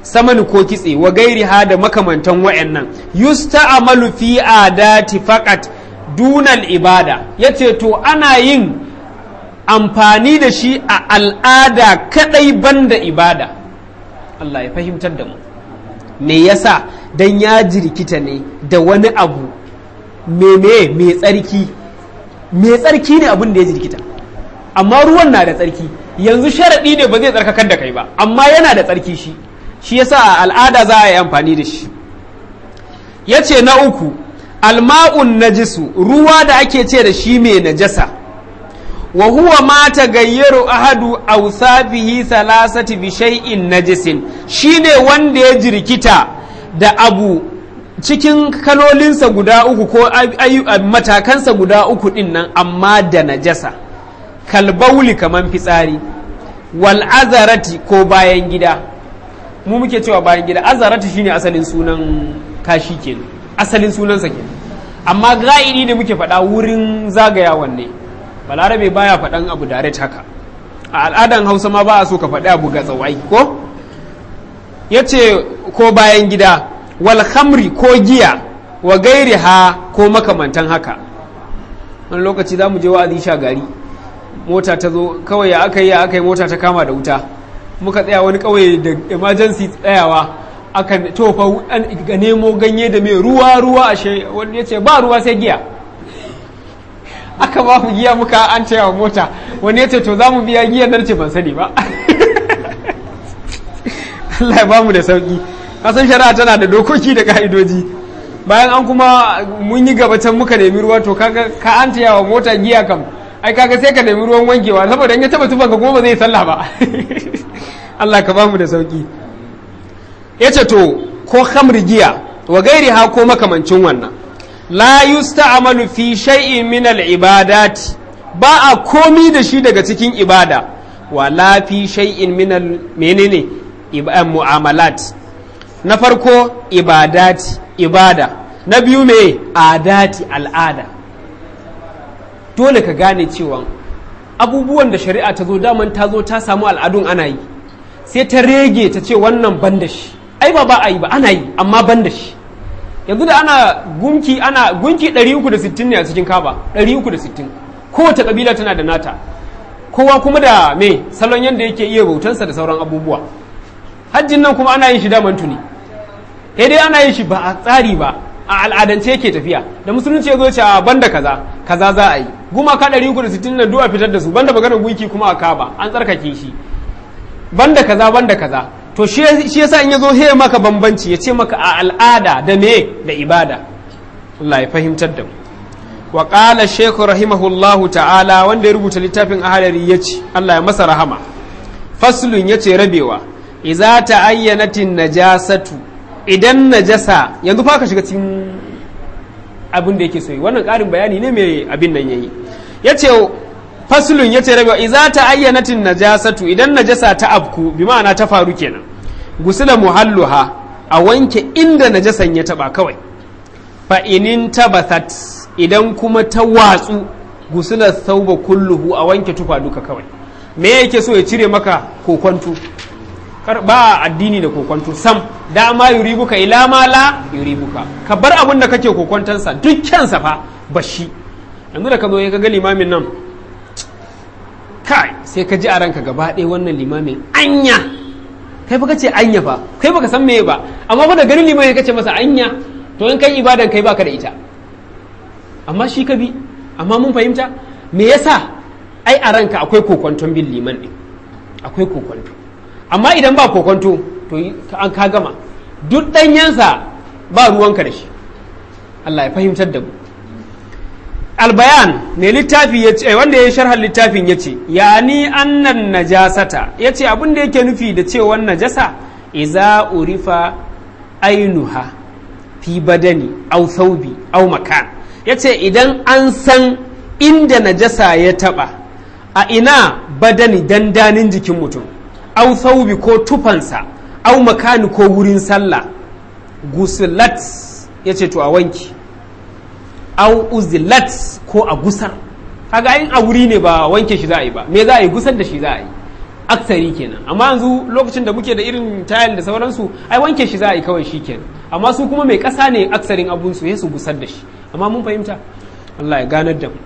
samani ko kitse wa gairi ha da makamantan wa'annan yusta'amalu fi adati faqat dunal ibada yace to ana yin amfani da shi a al'ada kadai banda ibada Allah ya fahimtar da mu me yasa dan ya jirkita ne da wani abu meme mai tsarki mai tsarki ne abin da ya jirkita amma ruwan na da tsarki yanzu sharaɗi ne ba zai tsarkakar da kai ba amma yana da tsarki shi shi yasa a al'ada za a yi amfani da shi ya ce na uku alma'un najisu ruwa da ake ce da shi mai najasa wa huwa ma tagayyaru ahadu awsafihi salasati bi shay'in najisin shine wanda ya jirkita da abu cikin kalolinsa guda uku ko matakansa guda uku din nan amma da najasa kalbauli kaman fitsari wal azarati ko bayan gida mu muke cewa bayan gida azarati shine asalin sunan kashi kenan asalin sunansa kenan amma ga'idi da muke faɗa wurin zagayawan ne balarabe baya faɗan abu direct haka a al'adan hausa ma ba a so ka faɗi abu ga tsawai ko ya ce ko bayan gida wal khamri ko giya wa gairi ha ko makamantan haka wani lokaci za mu je wa'azi sha gari mota ta zo kawai ya aka yi ya aka yi mota ta kama da wuta muka tsaya wani kawai da emergency tsayawa aka tofa ga nemo ganye da mai ruwa ruwa ashe wani ya ce ba ruwa sai giya aka ba mu giya muka an wa mota wani ya ce to za mu biya giyan nan ce ban sani ba Allah ya ba mu da sauki kasan shari'a tana da dokoki da ka'idoji bayan an kuma mun yi gabatan muka nemi ruwa to kaga ka an wa mota giya kam ai kaga sai ka nemi ruwan wankewa saboda in ya taba tufan ka kuma ba zai sallah ba Allah ka ba mu da sauki yace to ko khamri giya wa gairi ha ko makamancin wannan la yusta'malu fi shay'in min al-ibadat ba a komi da shi daga cikin ibada wa la fi shay'in min al menene mu'amalat na farko ibadati ibada na biyu me adati al'ada dole ka gane cewa abubuwan da shari'a ta zo daman ta zo ta samu al'adun ana yi sai ta rege ta ce wannan ban da shi ai ba ba a yi ba ana yi amma ban da shi yanzu da ana gunki ana gunki 360 ne a cikin kaba 360 kowace kabila tana da nata kowa kuma da me salon yadda yake iya bautansa da sauran abubuwa hajjin nan kuma ana yin shi daman tuni sai dai ana yin shi ba a tsari ba a al'adance yake tafiya da musulunci ya zo ce a banda kaza kaza za a yi gumaka 360 nan du'a fitar da su banda maganar gunki kuma a kaba an tsarkake shi banda kaza banda kaza to shi yasa in ya zo he maka bambanci ya ce maka a al'ada da me da ibada Allah ya fahimtar da mu wa qala shaykh rahimahullahu ta'ala wanda ya rubuta littafin ahalari yace Allah ya masa rahama faslun yace rabewa idza ta'ayyanatin najasatu idan najasa yanzu fa ka shiga cikin abin da yake so wannan ƙarin bayani ne mai abin nan yayi yace faslun yace rabewa idza ta'ayyanatin najasatu idan najasa ta abku bi ma'ana ta faru kenan gusula muhalluha a wanke inda najasan ya taba kawai fa inin tabathat idan kuma ta watsu gusula sauba kulluhu a wanke tufa duka kawai me yake so ya cire maka kokwanto kar ba addini da kokwanto sam dama yuribuka ila ma la yuribuka ka bar abin da kake kokwantansa dukkansa fa bashi yanzu da ka zo ka ga limamin nan kai sai ka ji a ranka gaba ɗaya wannan limamin anya kai fa kace anya fa kai baka san meye ba amma fa da ganin limamin kace masa anya to in kai ibadan kai baka da ita amma shi ka bi amma mun fahimta me yasa ai a ranka akwai kokwanton bin liman ɗin akwai kokwanto amma idan ba kokwanto to an ka gama duk ɗanyensa ba ruwanka da shi Allah ya fahimtar da mu albayan ne littafi ya ce wanda ya sharhar littafin ya ce yani annan najasata ya ce abin da yake nufi da cewa najasa iza urifa ainuha fi badani au thawbi au makan ya ce idan an san inda najasa ya taba a ina badani dandanin jikin mutum au thawbi ko tufansa au makani ko wurin sallah gusulat ya ce to a wanki au uzilat ko a gusar kaga in a wuri ne ba wanke shi za a yi ba me za a yi gusar da shi za a yi aksari kenan amma yanzu lokacin da muke da irin tayal da sauransu ai wanke shi za a yi kawai shi kenan amma su kuma mai ƙasa ne aksarin abunsu ya su gusar da shi amma mun fahimta Allah ya ganar da mu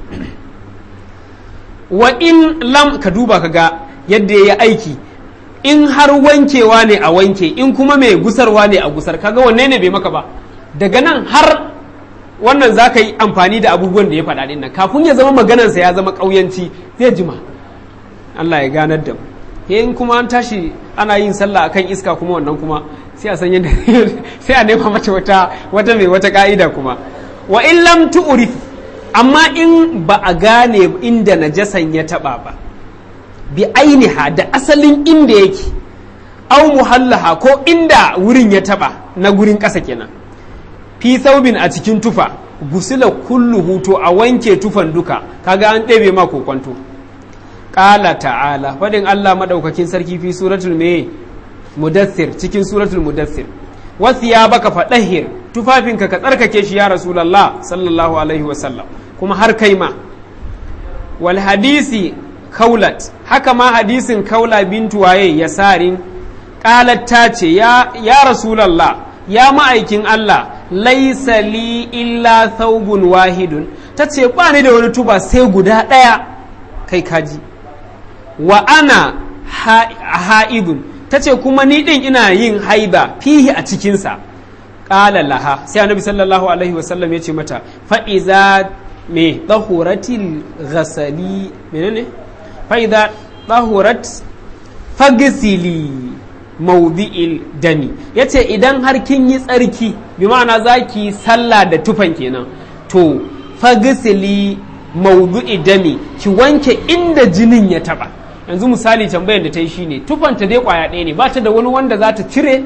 wa in lam ka duba ka ga yadda ya yi aiki in har wankewa ne a wanke in kuma mai gusarwa ne a gusar kaga wanne ne bai maka ba daga nan har wannan za ka yi amfani da abubuwan da ya faɗa ɗin nan kafin ya zama maganarsa ya zama ƙauyanci zai jima Allah ya ganar da mu in kuma an tashi ana yin sallah akan iska kuma wannan kuma sai a san yadda sai a nema mata wata wata mai wata ka'ida kuma wa in lam tu'rif amma in ba a gane inda najasan ya taba ba bi ainiha da asalin inda yake au muhallaha ko inda wurin ya taba na gurin ƙasa kenan fi saubin a cikin tufa gusila kulluhu to a wanke tufan duka kaga an ɗebe ma kokwanto ƙala ta'ala faɗin Allah maɗaukakin sarki fi suratul me mudassir cikin suratul mudassir wasu ya baka faɗahir tufafinka ka tsarkake shi ya rasulallah sallallahu alaihi wasallam kuma har kai ma wal hadisi kaulat haka ma hadisin kaula bintu waye ya sarin ƙalat ta ce ya, ya rasulallah ya ma'aikin Allah laisa li illa thawbun wahidun ta ce ba ni da wani tuba sai guda ɗaya kai kaji wa ana ha'idun ta ce kuma ni ɗin ina yin haida fihi a cikinsa ƙala laha sai annabi sallallahu alaihi wasallam ya ce mata fa'iza me ɗahuratil ghasali menene fa'iza ɗahurat fagisili maudi'il dami ya ce idan har kin yi tsarki bi ma'ana za ki sallah da tufan kenan to fagisili maudu'i dami ki wanke inda jinin ya taba yanzu misali tambayar da ta yi shine tufanta dai kwaya ɗaya ne ba ta da wani wanda za ta cire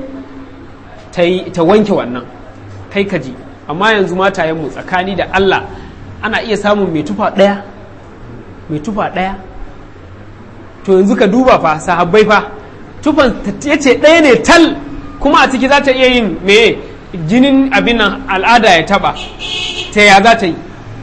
ta wanke wannan kai ka ji amma yanzu matayenmu tsakani da Allah ana iya samun mai tufa ɗaya mai tufa ɗaya to yanzu ka duba fa sahabbai fa tufan ya ce ɗaya ne tal kuma a ciki za ta iya yin me jinin abin nan al'ada ya taba ta ya za ta yi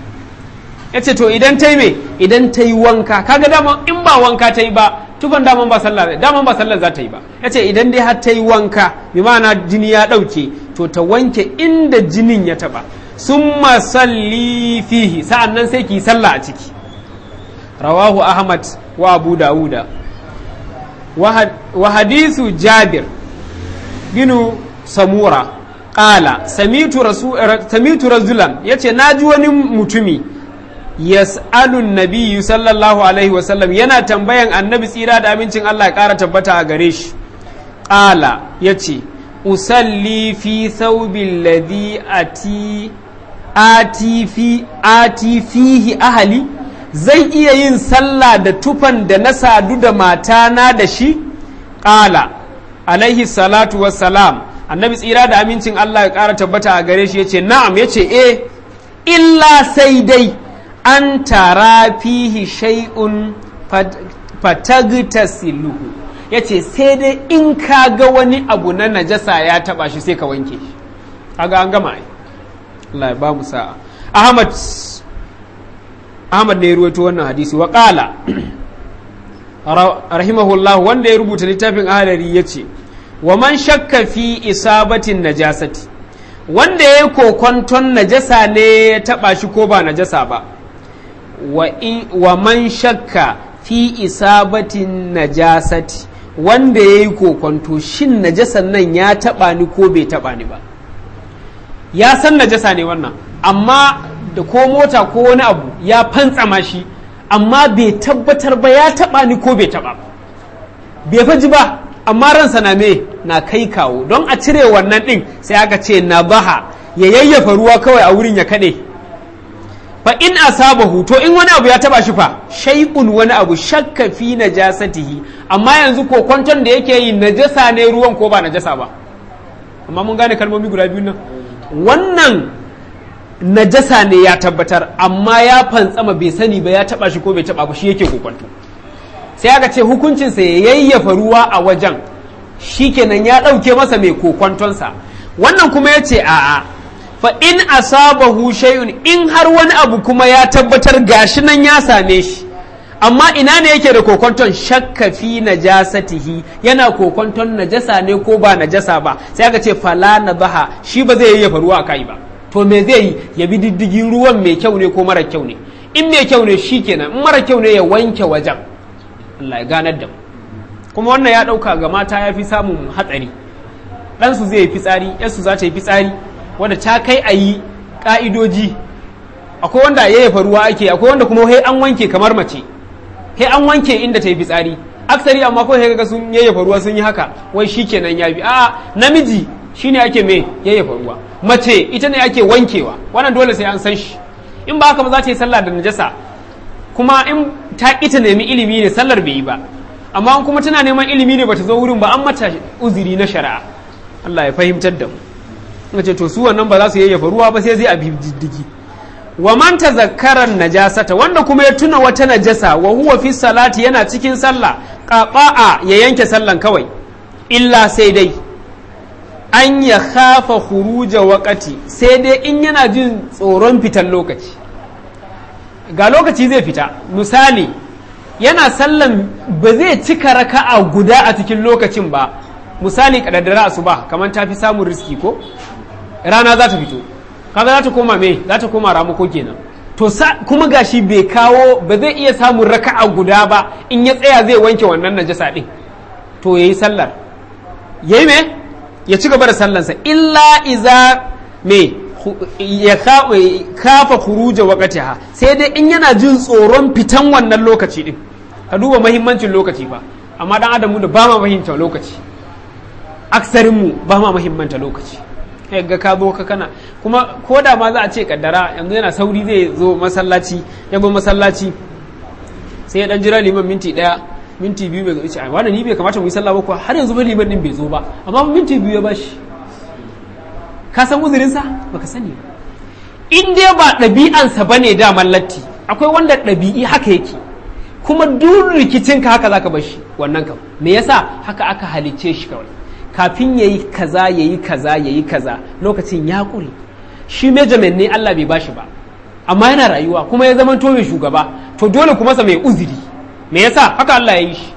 ya ce to idan ta yi me idan ta yi wanka kaga dama in ba wanka ta yi ba tufan daman ba sallah daman ba sallah za ta yi ba ya ce idan dai har ta yi wanka bi ma'ana jini ya ɗauke to ta wanke inda jinin ya taɓa sun masalli fihi sa'an nan sai ki sallah a ciki rawahu ahmad wa abu dawuda wa hadisu jabir binu samura ƙala samitu razulan ya ce na ji wani mutumi yas'alun nabiyyu sallallahu alaihi wasallam yana tambayan annabi tsira da amincin Allah ya ƙara tabbata a gare shi ƙala ya ce usalli fi thawbil ladhi ati ati fi ati fihi ahali zai iya yin sallah da tufan da na sadu da matana da shi ƙala alaihi salatu wassalam annabi tsira da amincin Allah ya ƙara tabbata a gare shi ya ce na'am ya ce eh illa sai dai an tara fihi shay'un fatagtasiluhu ya ce sai dai in ka ga wani abu na najasa ya taba shi sai ka wanke shi kaga an gama ai Allah ya ba mu sa'a Ahmad Ahmad ne ya ruwaito wannan hadisi wa qala rahimahullah wanda ya rubuta littafin ahalari ya ce wa man shakka fi isabatin najasati wanda ya yi kokonton najasa ne ya taba shi ko ba najasa ba wa man shakka fi isabatin najasati wanda ya yi kokonto shin najasan nan ya taba ni ko bai taba ni ba ya san najasa ne wannan amma da ko mota ko wani abu ya fantsama shi amma bai tabbatar ba ya taba ni ko bai taba bai faji ba amma ransa na me na kai kawo don a cire wannan din sai aka ce na baha ya yayyafa ruwa kawai a wurin ya kaɗe fa in asabahu to in wani abu ya taba shi fa shay'un wani abu shakka fi najasatihi amma yanzu ko kwanton da yake yi najasa ne ruwan ko ba najasa ba amma mun gane kalmomi guda biyu nan wannan najasa ne ya tabbatar amma ya fantsama bai sani ba ya taba shi ko bai taba ba shi yake kokwanto sai aka ce hukuncinsa ya yayyafa ruwa a wajen shikenan ya ɗauke masa mai kokwantonsa wannan kuma ya ce a'a fa in asabahu shay'un in har wani abu kuma ya tabbatar gashi nan ya same shi amma ina ne yake da kokonton shakka fi najasatihi yana kokonton najasa ne ko ba najasa ba sai aka ce fala na baha shi ba zai yayyafa ruwa a kai ba to me zai yi ya bi diddigin ruwan mai kyau ne ko mara kyau ne in mai kyau ne shi kenan in mara kyau ne ya wanke wajen Allah ya ganar da mu kuma wannan ya ɗauka ga mata ya fi samun hatsari ɗansu zai yi fitsari yarsu za ta yi fitsari wanda ta kai a yi ƙa'idoji akwai wanda yayyafa ruwa ake akwai wanda kuma he an wanke kamar mace he an wanke inda ta yi fitsari aksari amma ko ga sun yayyafa ruwa sun yi haka wai shi kenan ya bi a'a namiji shine ake me yayyafa ruwa mace ita ne ake wankewa wannan dole sai an san shi in ba haka ba za ta yi sallah da najasa kuma in ta ita nemi ilimi ne sallar bai yi ba amma kuma tana neman ilimi ne bata zo wurin ba an mata uzuri na shari'a Allah ya fahimtar da mu ce to su wannan ba za su yayyafa ruwa ba sai zai a diddigi wa man tazakkara najasata wanda kuma ya tuna wata najasa wa huwa fi salati yana cikin sallah qata'a ya yanke sallan kawai illa sai dai an ya khafa khuruja waqati sai dai in yana jin tsoron fitan lokaci ga lokaci zai fita misali yana sallan ba zai cika raka'a guda a cikin lokacin ba misali kadaddara asuba kamar ta fi samun riski ko rana za ta fito kaga za ta koma me za ta koma ramako kenan to kuma gashi bai kawo ba zai iya samun raka'a guda ba in ya tsaya zai wanke wannan najasa din to yayi sallar yayi me ya ci gaba da sallansa illa iza me ya kafa khuruja waqtiha sai dai in yana jin tsoron fitan wannan lokaci din ka duba mahimmancin lokaci fa amma dan adamu da ba ma fahimta lokaci aksarin mu ba ma mahimmanta lokaci kai ga ka zo ka kana kuma ko da ma za a ce kaddara yanzu yana sauri zai zo masallaci ya bi masallaci sai ya dan jira liman minti daya minti biyu bai zo a wani ni bai kamata mu yi sallah ba kuwa har yanzu ba liman din bai zo ba amma minti biyu ya bashi ka san uzurinsa baka sani in dai ba ɗabi'ansa ba ne daman latti akwai wanda ɗabi'i haka yake kuma duk rikicin ka haka zaka bar shi wannan kam me yasa haka aka halicce shi kawai kafin yayi kaza yayi kaza yayi kaza lokacin ya ƙure shi measurement ne Allah bai bashi ba amma yana rayuwa kuma ya zama to mai shugaba to dole kuma sa mai uzuri me yasa haka Allah ya yi shi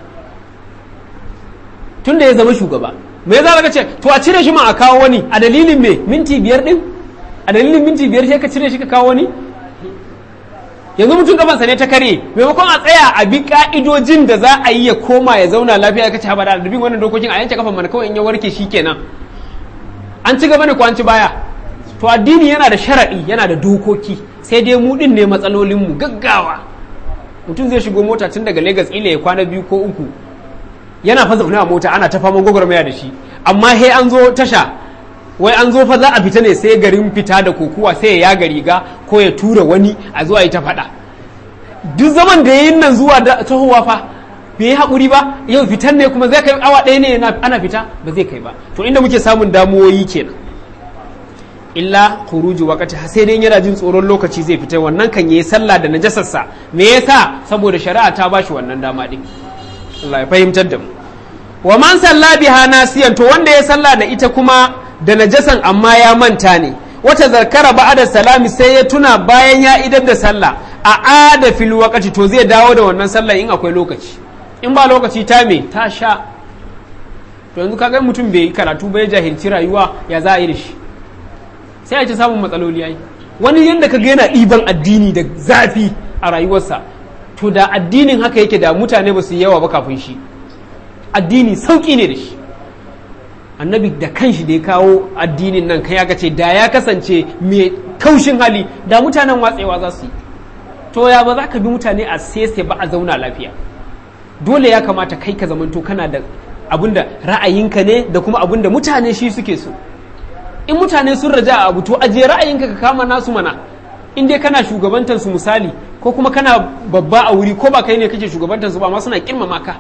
tunda ya zama shugaba me yasa ka ce to a cire shi ma a kawo wani a dalilin me minti biyar din a dalilin minti biyar sai ka cire shi ka kawo wani yanzu mutum gabansa ne ta kare maimakon a tsaya a bi ka'idojin da za a yi ya koma ya zauna lafiya ka ci haɓa da bin wannan dokokin a yanke kafan mana kawai in ya warke shi kenan an ci gaba ne ko an ci baya to addini yana da sharaɗi yana da dokoki sai dai mu din ne matsalolinmu gaggawa mutum zai shigo mota tun daga Legas ila ya kwana biyu ko uku yana fa zaune a mota ana ta faman gwagwarmaya da shi amma he an zo tasha wai an zo fa za a fita ne sai garin fita da kokuwa sai ya yaga riga ko ya tura wani a zuwa yi ta faɗa duk zaman da yayin nan zuwa da tahowa fa bai yi haƙuri ba yau fitan ne kuma zai kai awa ɗaya ne ana fita ba zai kai ba to inda muke samun damuwoyi kenan illa khuruju waqti sai dai yana jin tsoron lokaci zai fita wannan kan yayi sallah da najasarsa me yasa saboda shari'a ta bashi wannan dama din Allah ya fahimtar da mu wa man salla biha nasiyan to wanda ya salla da ita kuma da najasan amma ya manta ne wata zakara ba'da salami sai ya tuna bayan ya idar da sallah a ada fil waqti to zai dawo da wannan sallah in akwai lokaci in ba lokaci ta me ta sha to yanzu kaga mutum bai karatu bai jahilci rayuwa ya za a yi da shi sai a ci samun matsaloli yayi wani yanda kaga yana ɗiban addini da zafi a rayuwarsa to da addinin haka yake da mutane ba su yawa ba kafin shi addini sauƙi ne da shi annabi da kanshi da ya kawo addinin nan kai aka ce da ya kasance mai kaushin hali da mutanen watsewa za su yi to ya ba za ka bi mutane a sese ba a zauna lafiya dole ya kamata kai ka zamanto kana da abinda ra'ayinka ne da kuma abinda mutane shi suke so in mutane sun raja a abu to aje ra'ayinka ka kama nasu mana in dai kana shugabantar su misali ko kuma kana babba a wuri ko ba kai ne kake shugabantar su ba ma suna kirmama ka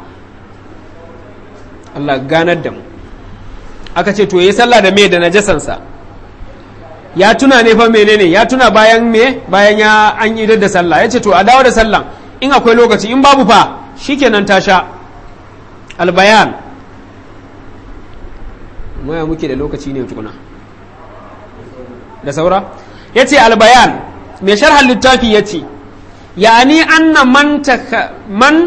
Allah ganar da mu aka ce to yayi sallah da me da najasansa ya tuna ne fa menene ya tuna bayan me bayan ya an idar da sallah ya ce to a dawo da sallah in akwai lokaci in babu fa shikenan ta sha albayan maya muke da lokaci ne tukuna da saura ya ce albayan mai sharhan littafi ya ce yani anna man man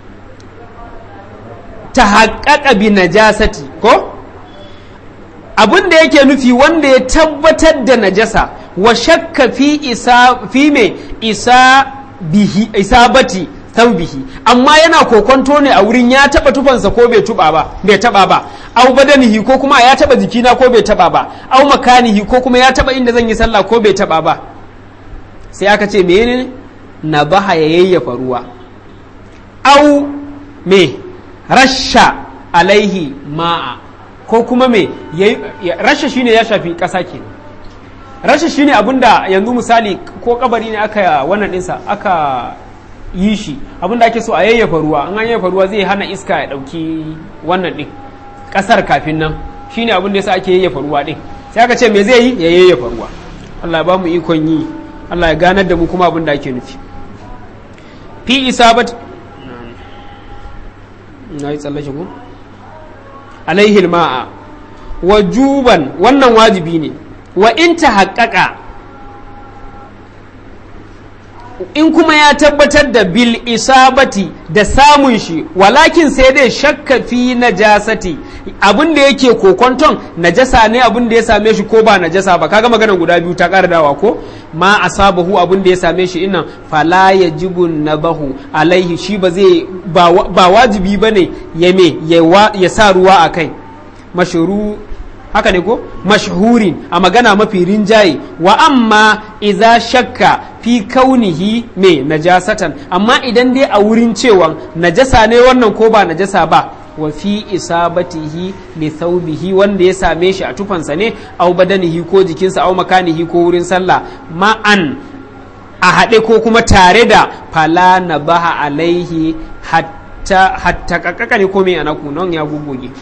tahaqqaqa bi najasati ko abin da yake nufi wanda ya tabbatar da najasa wa shakka fi isa fi me isa bihi isabati bihi amma yana kokonto ne a wurin ya taba tufansa ko bai tuba ba bai taba ba au badanihi ko kuma ya taba jikina ko bai taba ba au makanihi ko kuma ya taba inda zan yi sallah ko bai taba ba sai aka ce menene na baha ya yayyafa ruwa au me rasha alaihi ma'a ko kuma me rasha shine ya shafi ƙasa ke rasha shine abinda yanzu misali ko kabari ne aka wannan ɗinsa aka yi shi abinda ake so a yayyafa ruwa an yayyafa ruwa zai hana iska ya ɗauki wannan ɗin ƙasar kafin nan shine abin da yasa ake yayyafa ruwa ɗin sai aka ce me zai yi ya yayyafa ruwa Allah ba mu ikon yi Allah ya ganar da mu kuma abin da ake nufi fi isabat na yi tsallake ku alaihil ma'a wajuban wannan wajibi ne wa in ta haƙaƙa in kuma ya tabbatar da bil isabati da samun shi walakin sai dai shakka fi najasati abin da yake kokonton najasa ne abin da ya same shi ko ba najasa ba kaga maganar guda biyu ta ƙara dawa ko ma asabahu abin da ya same shi innan fala yajibu nabahu alaihi shi ba zai ba wajibi bane ya me ya sa ruwa a kai mashuru haka ne ko mashhurin a magana mafi rinjaye wa amma iza shakka fi kaunihi me najasatan amma idan dai a wurin cewa najasa ne wannan ko ba najasa ba wa fi isabatihi li thawbihi wanda ya same shi a tufansa ne au badanihi ko jikinsa au makanihi ko wurin sallah ma'an a haɗe ko kuma tare da fala na baha alaihi hatta hatta kakaka ne ko me anaku nan ya gugoge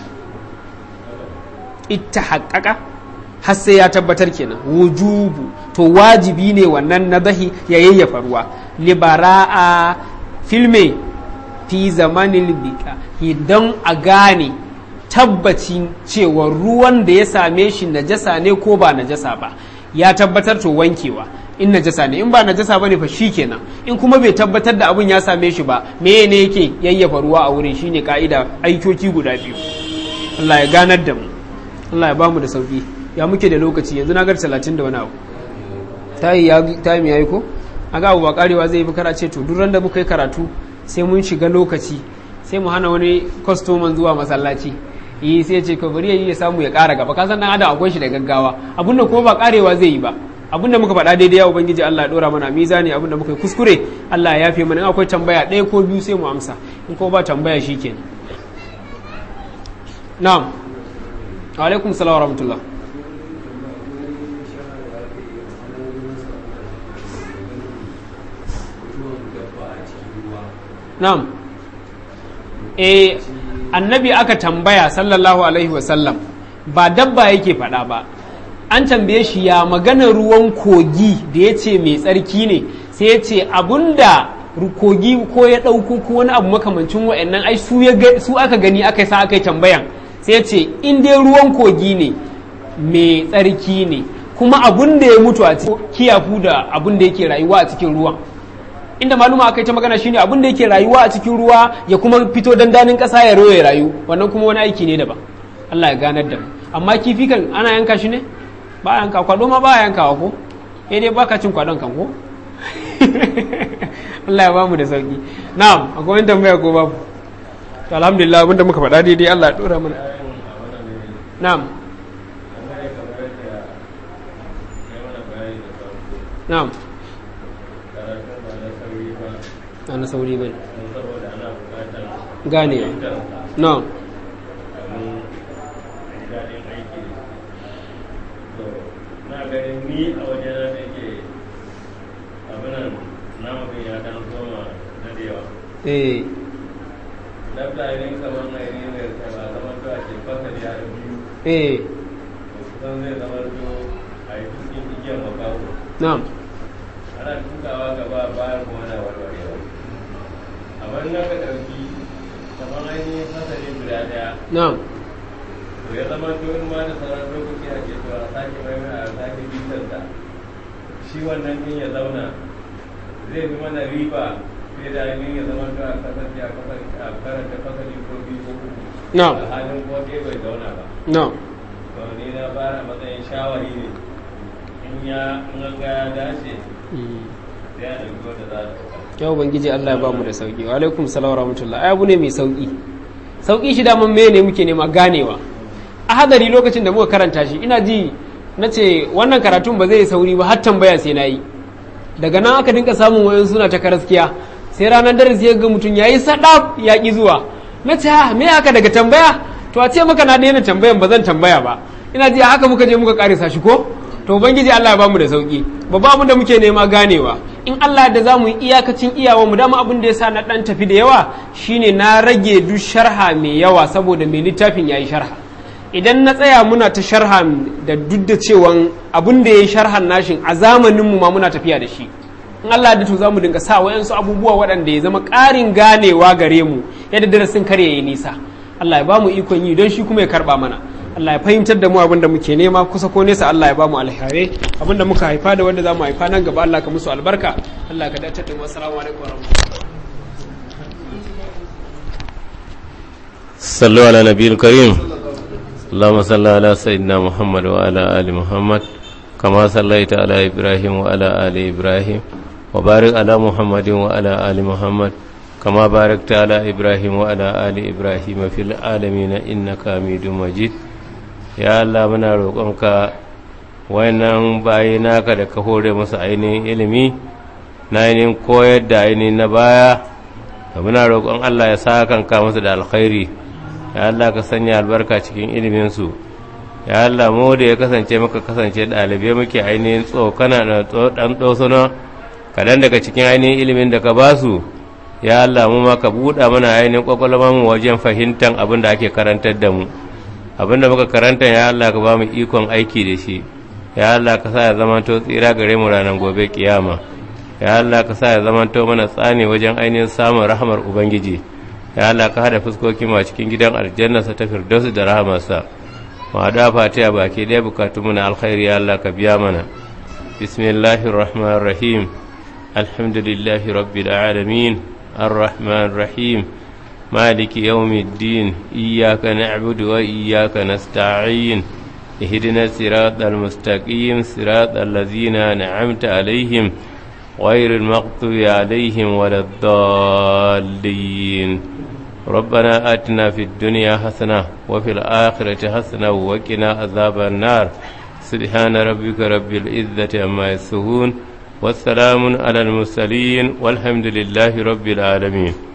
ita haƙaƙa har sai ya tabbatar kenan wujubu to wajibi ne wannan nabahi ya yayyafa ruwa libara'a filme fi zamanin bika idan a gane tabbacin cewa ruwan da ya same shi najasa ne ko ba najasa ba ya tabbatar to wankewa in najasa ne in ba najasa bane fa kenan in kuma bai tabbatar da abun ya same shi ba me ne yake yayyafa ruwa a wurin shine ka'ida aikoki guda biyu Allah ya ganar da mu Allah ya ba mu da sauki ya muke da lokaci yanzu na gar talatin da wani abu ta yi ya yi ko a ga abu ba karewa zai yi kara ce to duk da muka yi karatu sai mun shiga lokaci sai mu hana wani kwastoman zuwa masallaci yi sai ce ka bari ya samu ya kara gaba kasan dan adam akwai shi da gaggawa abin da kuma ba karewa zai yi ba abin da muka faɗa daidai ya ubangiji Allah ya dora mana mizani abin da muka yi kuskure Allah ya yafe mana in akwai tambaya ɗaya ko biyu sai mu amsa in ko ba tambaya shikenan na'am alaikum salam wa rahmatullah na'am eh annabi aka tambaya sallallahu alaihi wasallam ba dabba yake faɗa ba an tambaye shi ya magana ruwan kogi da ya ce mai tsarki ne sai ya ce abunda kogi ko ya ɗauko ko wani abu makamancin wa'annan ai su aka gani aka sa aka yi tambayan sai ce in dai ruwan kogi ne mai tsarki ne kuma abun da ya mutu a cikin kiyafu da abun da yake rayuwa a cikin ruwan inda maluma aka yi ta magana shine abun da yake rayuwa a cikin ruwa ya kuma fito dandanin ƙasa ya roye rayu wannan kuma wani aiki ne daban Allah ya ganar da mu amma kifi kan ana yanka shi ne ba a yanka kwado ma ba a yankawa ko eh dai baka cin kwadon kan ko Allah ya bamu da sauki na'am akwai wani tambaya ko babu to alhamdulillah abinda muka faɗa daidai Allah ya dora mana na'am na'am ana sauri bai gane na'am na ganin ni a wajen da yake abinan namun ya dan zoma na da yawa eh labda idan kamar na irin da ta ba zama to a ce fasa da yaro biyu eh kusan zai zama to a yi cikin igiyar makaho na'am ana tukawa gaba bayan kuma na warwarewa amma in aka ɗauki kamar ainihin fasali guda ɗaya na'am to ya zama to in ma da sauran lokaci a ce to a sake mai a sake bitar da shi wannan din ya zauna zai fi mana riba sai da ainihin ya zama to a kasance a karanta fasali ko biyu ko uku na'am a halin ko ɗaya bai zauna ba na'am to ni na fara matsayin shawari ne in ya in an ga ya dace sai a ɗauki wanda za a ɗauka ya ubangiji Allah ya ba mu da sauki wa alaikum salam wa rahmatullah ai abu ne mai sauki sauki shi daman me ne muke nema ganewa a hadari lokacin da muka karanta shi ina ji na ce wannan karatun ba zai yi sauri ba har tambaya sai na yi daga nan aka dinka samun wayan suna ta karaskiya sai ranar darasi ya ga mutum ya yi sadaf ya ƙi zuwa na ce ha me haka daga tambaya to a ce maka na daina tambayan ba zan tambaya ba ina ji haka muka je muka karisa shi ko to ubangiji Allah ya bamu da sauki babba abin da muke nema ganewa in Allah da za mu yi iyakacin iyawa mu dama abin da ya sa na dan tafi da yawa shine na rage duk sharha mai yawa saboda mai littafin yayi sharha idan na tsaya muna ta sharha da duk da cewa abin da ya yi sharhan nashin a zamaninmu ma muna tafiya da shi in Allah da to za mu dinga sa wayansu abubuwa waɗanda ya zama ƙarin ganewa gare mu yadda darasin kar ya yi nisa Allah ya ba mu ikon yi don shi kuma ya karɓa mana Allah ya fahimtar da mu abin da muke nema kusa ko nesa Allah ya ba mu alhare abin da muka haifa da wanda za mu haifa nan gaba Allah ka musu albarka Allah ka dace da mu assalamu alaikum wa rahmatullahi صلوا على نبي الكريم اللهم صل على سيدنا محمد وعلى آل محمد كما صليت على إبراهيم وعلى آل إبراهيم وبارك على محمد وعلى آل محمد كما باركت على إبراهيم وعلى آل إبراهيم في العالمين إنك حميد مجيد يا الله منا روƙonك wayannan bayi naka da ka hore musu ainihin ilimi na ainihin koyar da ainihin na baya da muna roƙon Allah ya sa kanka musu da alkhairi ya Allah ka sanya albarka cikin iliminsu ya Allah mu da ya kasance maka kasance ɗalibai muke ainihin tsokana da ɗan ɗosuna kaɗan daga cikin ainihin ilimin da ka ba su ya Allah mu ma ka buɗa mana ainihin ƙwaƙwalwar mu wajen fahimtar abin da ake karantar da mu abin da muka karanta ya Allah ka ba mu ikon aiki da shi ya Allah ka sa ya zamanto tsira gare mu ranar gobe kiyama ya Allah ka sa ya zamanto mana tsani wajen ainihin samun rahamar ubangiji ya Allah ka hada fuskokin ma cikin gidan aljanna sa ta firdausu da rahamarsa ma da fatiha baki ɗaya bukatu muna alkhairi ya Allah ka biya mana bismillahir rahmanir rahim alhamdulillahi rabbil alamin arrahmanir rahim مالك يوم الدين إياك نعبد وإياك نستعين اهدنا الصراط المستقيم صراط الذين أنعمت عليهم غير المغضوب عليهم ولا الضالين ربنا آتنا في الدنيا حسنة وفي الآخرة حسنة وقنا عذاب النار سبحان ربك رب العزة عما يصفون والسلام على المرسلين والحمد لله رب العالمين